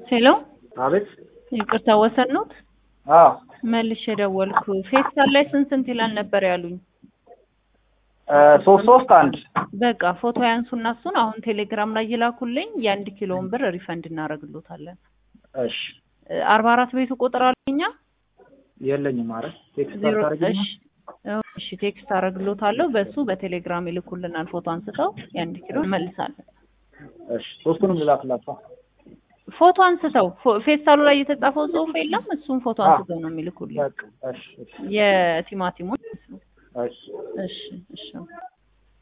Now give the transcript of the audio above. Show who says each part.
Speaker 1: ሄሎ
Speaker 2: አቤት።
Speaker 1: ይቅርታ ወሰን ኖት
Speaker 2: አዎ
Speaker 1: መልሼ ደወልኩ። ፌስታል ላይ ስንት ስንት ይላል ነበር ያሉኝ።
Speaker 2: ሶስት ሶስት አንድ
Speaker 1: በቃ ፎቶ ያንሱና እሱን አሁን ቴሌግራም ላይ ይላኩልኝ። የአንድ ኪሎውን ብር ሪፈንድ እናደርግሎታለን።
Speaker 2: እሺ
Speaker 1: አርባ አራት ቤቱ ቁጥር አለኛ
Speaker 2: የለኝም። ኧረ ቴክስት
Speaker 1: ዜሮ
Speaker 2: አታደርጊልኝም?
Speaker 1: እሺ እሺ ቴክስት አደርግሎታለሁ። በሱ በቴሌግራም ይልኩልናል። ፎቶ አንስተው የአንድ ኪሎ እንመልሳለን።
Speaker 2: እሺ ሶስቱንም ልላክላቸው።
Speaker 1: ፎቶ አንስተው ፎ- ፌስታሉ ላይ የተጻፈው ጽሁፍ የለም። እሱን ፎቶ
Speaker 2: አዎ።
Speaker 1: አንስተው ነው የሚልኩልኝ
Speaker 2: በቃ እሺ እሺ
Speaker 1: የቲማቲሙን።
Speaker 2: እሺ
Speaker 1: እሺ እሺ